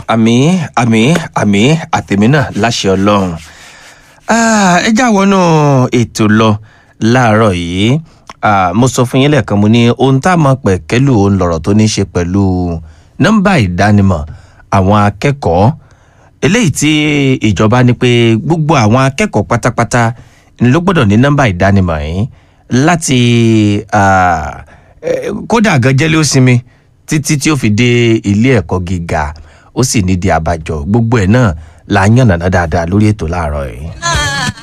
àmì àmì àmì àtẹ̀mí náà láṣẹ ọlọ́run Ah, ẹ já wọnú ètò lọ láàárọ̀ yìí Ah, mo sọ fún yín lẹ́ẹ̀kan mo ní ohun tá a mọ̀ pẹ̀kẹ́lù òun lọ̀rọ̀ tó ní í ṣe pẹ̀lú nọ́mbà ìdánimọ̀ àwọn akẹ́kọ̀ọ́ eléyìí tí ìjọba ní pé gbogbo àwọn akẹ́kọ̀ọ́ pátápátá ni ló gbọ́dọ̀ ní nọ́mbà ìdánimọ̀ yìí láti ah, eh, kódà gan jẹ́lé ó sinmi títí tí ó fi dé ilé ẹ̀kọ́ gíga ó sì nídìí àbájọ gbogbo ẹ̀ náà là ń yànnàná dáadáa lórí ètò láàárọ̀ yìí.